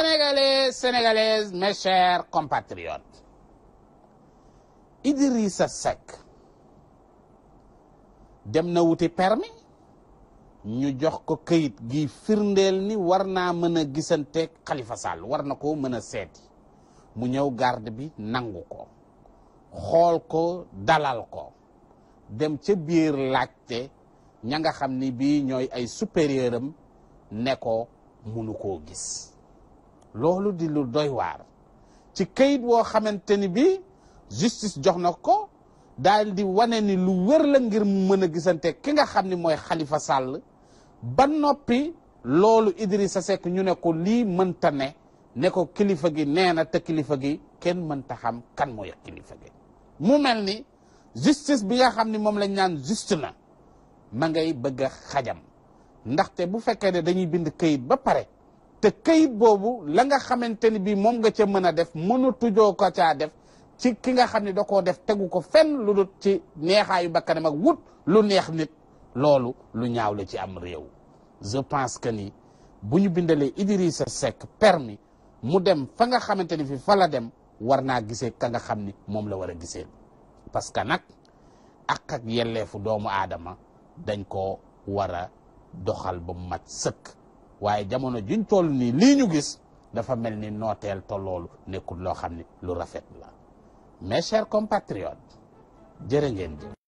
Sénégalais, Sénégalaises, mes chers compatriotes, Idrissa Seck dem na wuti permis ñu jox ko këyit gi firndeel ni war naa mën a gisanteeg Khalifa Sall war na ko mën a seeti mu ñëw garde bi nangu ko xool ko dalal ko dem ca biir laajte ña nga xam ni bii ñooy ay supérieur am ne ko munu koo gis loolu di lu doy waar ci kayit woo xamante ni bii justice jox na ko daal di wane ni lu wër la ngir mu mën a gisante ki nga xam ni mooy Khalifa Sall ba noppi loolu Idrissa Seck ñu ne ko lii mënta ne ne ko kilifa gi nee na te kilifa gi kenn mënta xam kan mooy kilifa gi mu mel ni justice bi nga xam ni moom lañ naan juste na ma ngay bëgg a xajam ndaxte bu fekkee ne dañuy bind kayit ba pare te kayit boobu la nga xamante ni bii moom nga ca mën a def mënatujoo ko caa def ci ki nga xam ne da koo def tegu ko fenn lu dul ci neexaayu bakkanam ak wut lu neex nit loolu lu ñaaw la ci am réew je pense que ni bu ñu bindalee Idrissa Seck permis mu dem fa nga xamante ni fi fa la dem war naa gisee ka nga xam ni moom la war a gisee parce que nag ak ak yelleefu doomu aadama dañ ko war a doxal ba mu mat sëkk waaye jamono juñ toll nii lii ñu gis dafa mel ni nooteel te loolu nekkul loo xam ni lu rafet la mes chers compatriotes jërë ngeen jëf